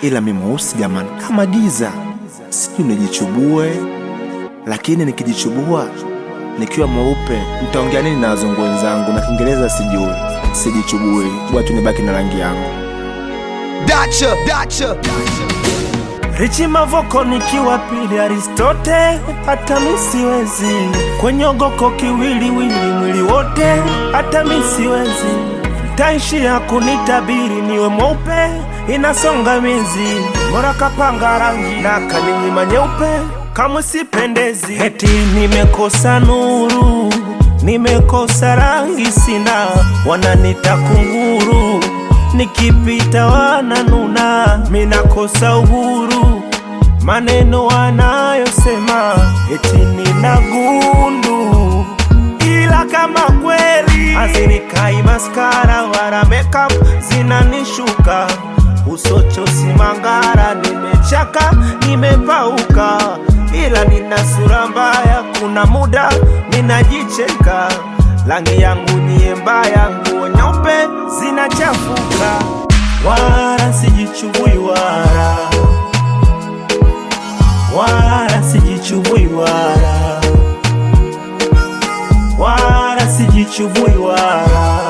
ila mi mweusi jamani, kama giza. Sijui nijichubue, lakini nikijichubua nikiwa mweupe nitaongea nini na wazungu wenzangu? Na Kiingereza sijui, sijichubue, bora tu nibaki na rangi yangu. Dacha, Dacha. Richi Mavoko nikiwa pili, Aristote hata mi siwezi, kwenye ogoko kiwiliwili, mwili wote hata mi siwezi, taishia kunitabiri niwe mweupe, inasonga miezi, bora kapanga rangi na kaninyima nyeupe, kamwe sipendezi, eti nimekosa nuru, nimekosa rangi, sina wananita kunguru nikipita wananuna, minakosa uhuru, maneno wanayosema eti nina gundu, ila kama kweli hazinikai maskara wala makeup zinanishuka usocho simangara, nimechaka nimepauka, ila nina sura mbaya, kuna muda minajicheka rangi yangu niye mbaya, nguo nyeupe zinachafuka, wala sijichubui wala wala sijichubui wala wala sijichubui wala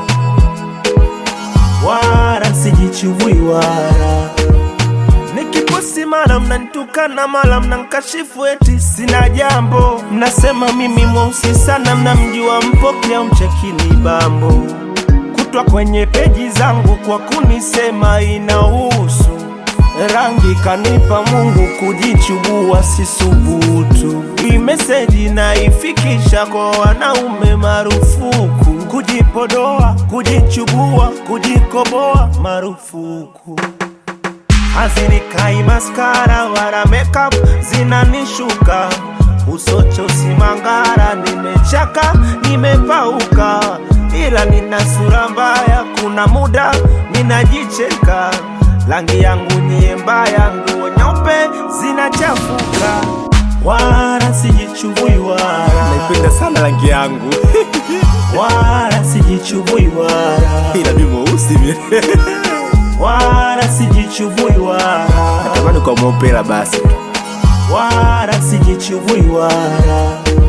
wala sijichubui wala Nikiposti mara mnanitukana, mara mnankashifu eti sina jambo. Mnasema mimi mweusi sana, mnamjua Mpoki au Mchekini Bambo. Kutwa kwenye peji zangu kwa kunisema inahusu rangi, kanipa Mungu kujichubua, sisubutu. Hii meseji naifikisha kwa wanaume marufuku, kujipodoa, kujichubua, kujikoboa marufuku hazinikai maskara wala makeup zinanishuka usocho simangara, nimechaka nimepauka, ila nina sura mbaya, kuna muda ninajicheka, rangi yangu niye mbaya, nguo nyeupe zinachafuka, wala sijichubui wala Naipenda sana rangi yangu wala sijichubui wala ila mi mweusi mi wala sijichubui wala natamani kwa mweupe, ila basi tu. wala sijichubui wala